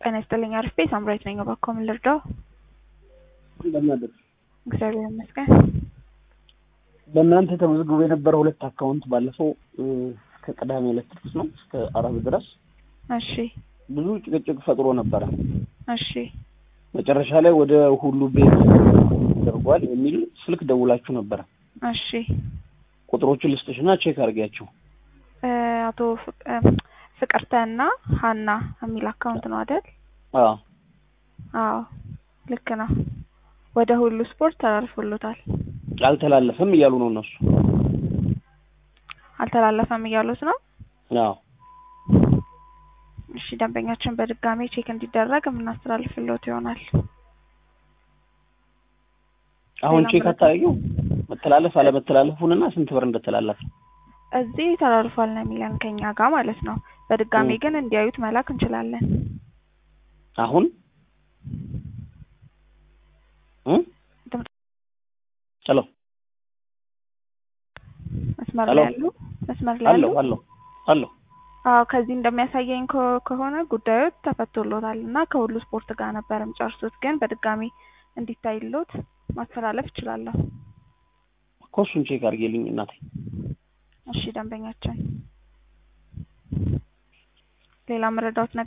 ጤና ይስጥልኝ አሪፍ ቤት ሳምራዊት ነኝ። እባክዎ ምን ልርዳው? እንደምን አደሩ? እግዚአብሔር ይመስገን። በእናንተ ተመዝግቦ የነበረ ሁለት አካውንት ባለፈው እስከ ቅዳሜ ዕለት ድረስ ነው እስከ አርብ ድረስ እሺ ብዙ ጭቅጭቅ ፈጥሮ ነበረ። እሺ መጨረሻ ላይ ወደ ሁሉ ቤት ተደርጓል የሚል ስልክ ደውላችሁ ነበረ። እሺ ቁጥሮቹን ልስጥሽና ቼክ አድርጊያቸው። እ አቶ ፍቅ- እ ፍቅርተ እና ሀና የሚል አካውንት ነው አይደል? አዎ አዎ ልክ ነው። ወደ ሁሉ ስፖርት ተላልፎሎታል። አልተላለፈም እያሉ ነው እነሱ። አልተላለፈም እያሉት ነው። አዎ እሺ ደንበኛችን በድጋሚ ቼክ እንዲደረግ የምናስተላልፍሎት ይሆናል። አሁን ሌላ ቼክ መረጃ? አታደርጊው መተላለፍ አለመተላለፉንና ስንት ብር እንደተላለፈ እዚህ ተላልፏል ነው የሚለን ከኛ ጋር ማለት ነው። በድጋሚ እ ግን እንዲያዩት መላክ እንችላለን። አሁን እ ድምፅ- ሄሎ መስመር ሄሎ ላይ ያሉ መስመር ላይ ያሉ አለሁ አለሁ አለሁ አዎ ከዚህ እንደሚያሳየኝ ከ- ከሆነ ጉዳዩ ተፈቶሎታል እና ከሁሉ ስፖርት ጋር ነበር የሚጨርሱት። ግን በድጋሚ እንዲታይሎት ማስተላለፍ እችላለሁ። እኮ እሱን ቼክ አድርጌልኝ እናቴ። እሺ ደንበኛችን ሌላ መረዳት